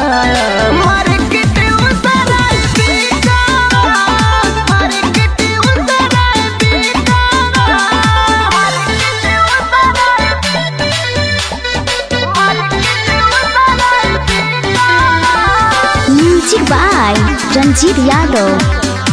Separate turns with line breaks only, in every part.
market उसराय बिकावा market उसराय बिकावा मार्केट उसराय मार्केट उसराय बिकावा
म्यूजिक बाय रंजीत यादव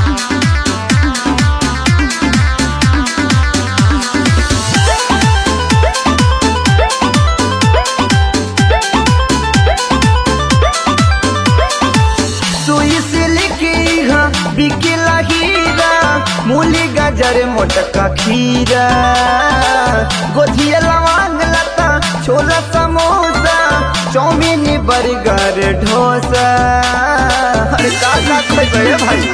सुई से लेके यहाँ बिकेला हीरा मूली गाजर मोटका खीरा गोधिया लवांग लता छोला समोसा चाउमीन बर्गर डोसा अरे का का खइबे भाई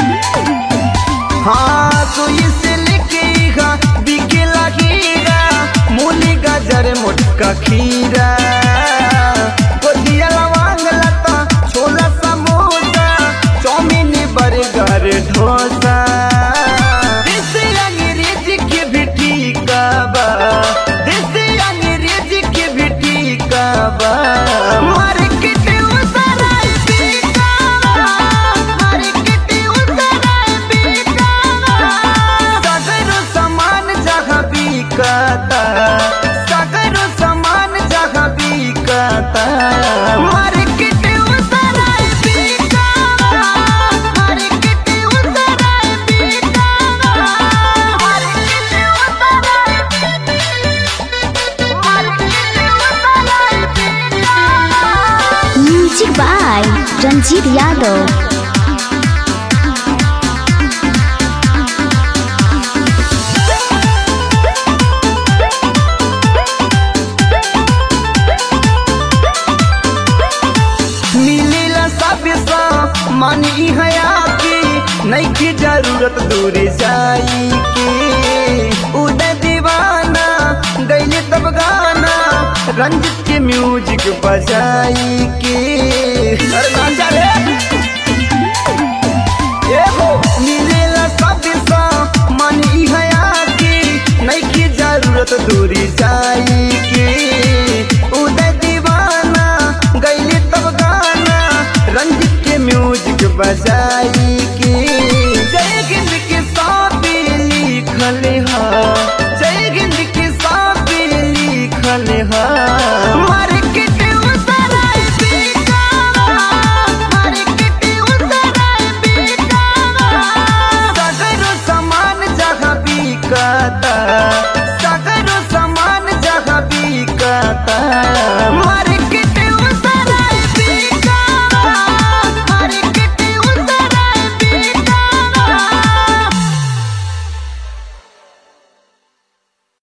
हाँ सुई से लेके यहाँ बिकेला हीरा मूली गाजर मोटका खीरा गोधिया लवांग लता छोला समोसा चाउमीन बर्गर डोसा देसी अंग्रेजी के भी ठीक बा देसी अंग्रेजी के भी ठीक बा मार्केट उसराय बिकावा मार्केट उसराय बिकावा सगरो सामान जहाँ बिकता सगरो सामान जहाँ बिकता मार्केट उसराय बिकावा मार्केट उसराय बिकावा मार्केट उसराय मार्केट उसराय बिकावा
म्यूजिक बाय रंजीत यादव
मिलेला सब सा मानी हया की नहीं की जरूरत दूर जाई की उदय दीवाना गईले तब गाना रंजित के म्यूजिक बजाई के अरे नाचा रे ए हो मिलेला सब सा मानी हया की नहीं की जरूरत दूरी जाई के उदय दीवाना गईले तब गाना रंजित के म्यूजिक बजाई के जय हिंद के साथ लिखल हा जय हिंद के साथ लिखल हा